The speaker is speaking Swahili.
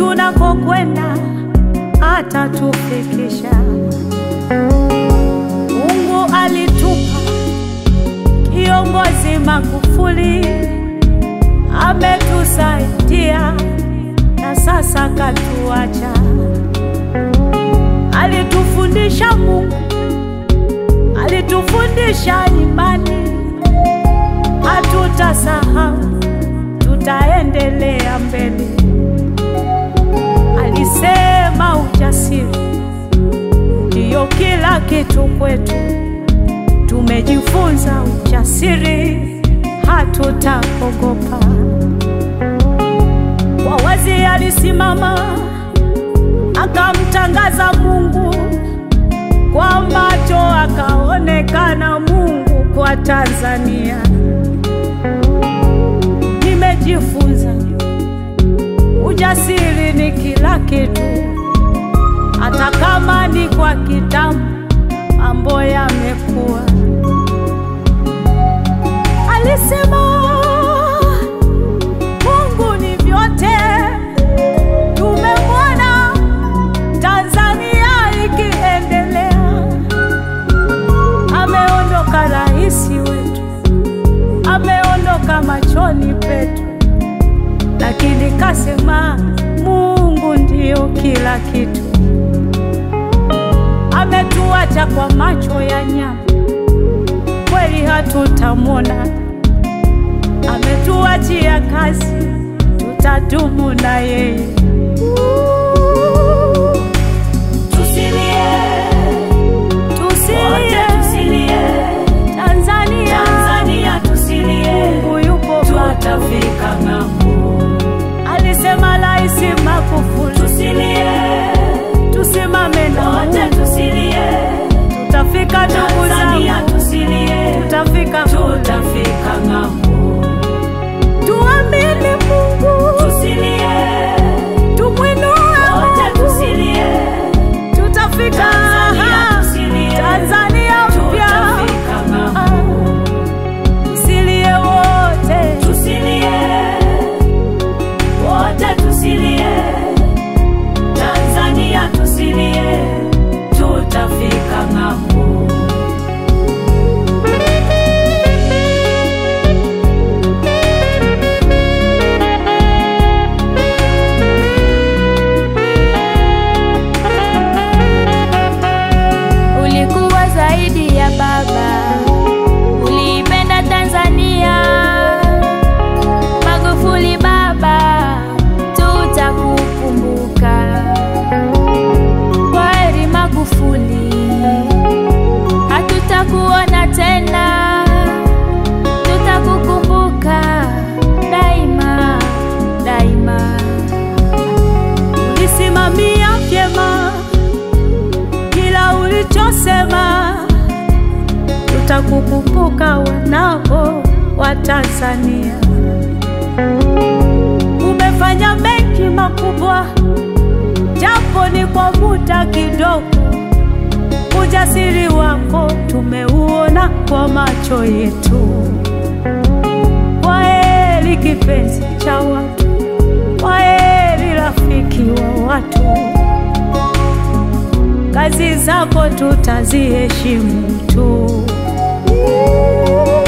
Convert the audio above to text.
tunakokwenda atatufikisha. Mungu alitupa kiongozi Magufuli, ametusaidia na sasa katuacha. Alitufundisha Mungu, alitufundisha imani, hatutasahau, tutaendelea mbele. Alisema ujasiri ndiyo kila kitu kwetu. Tumejifunza ujasiri, hatutaogopa. Kwa wazi alisimama akamtangaza Mungu, kwa macho akaonekana Mungu kwa Tanzania. Nimejifunza ujasiri ni kila kitu, hata kama ni kwa kitambo, mambo yamekuwa. Alisema Mungu ni vyote, tumemwona Tanzania ikiendelea. Ameondoka rais wetu, ameondoka machoni petu, lakini kasema Mungu ndiyo kila kitu. Ametuacha kwa macho ya nyama, kweli hatutamwona. Ametuachia kazi, tutadumu na yeye. Tusilie, wote Tusilie tusilie, Tanzania, Tanzania tusilie, Mungu yupo bado. tutafika ng'ambo. Alisema Rais Magufuli, Tusilie, tusimame na wote Mungu, tusilie, tutafika ndugu Tanzania zangu, tusilie, tutafika tutafika ng'ambo. tuamini Mungu, Tusilie, tumwinue wote Mungu, tusilie, tutafika Tanzania tusilie, Tanzania mpya. tutafika ng'ambo. Ah, Tusilie wote, Tusilie, wote tusilie, Tanzania tusilie, tutafika ng'ambo. Ulikuwa zaidi ya baba, uliipenda Tanzania. Magufuli baba, tutakukumbuka. Kwaheri Magufuli, hatutakuona tena, tutakukumbuka daima daima. ulisimamia vyema kila ulichosema, tutakukumbuka wanao wa Tanzania. Umefanya mengi makubwa, japo ni kwa muda kidogo. Ujasiri wako tumeuona kwa macho yetu. Kwaheri kipenzi cha watu, kwaheri rafiki wa watu. Kazi zako tutaziheshimu tu.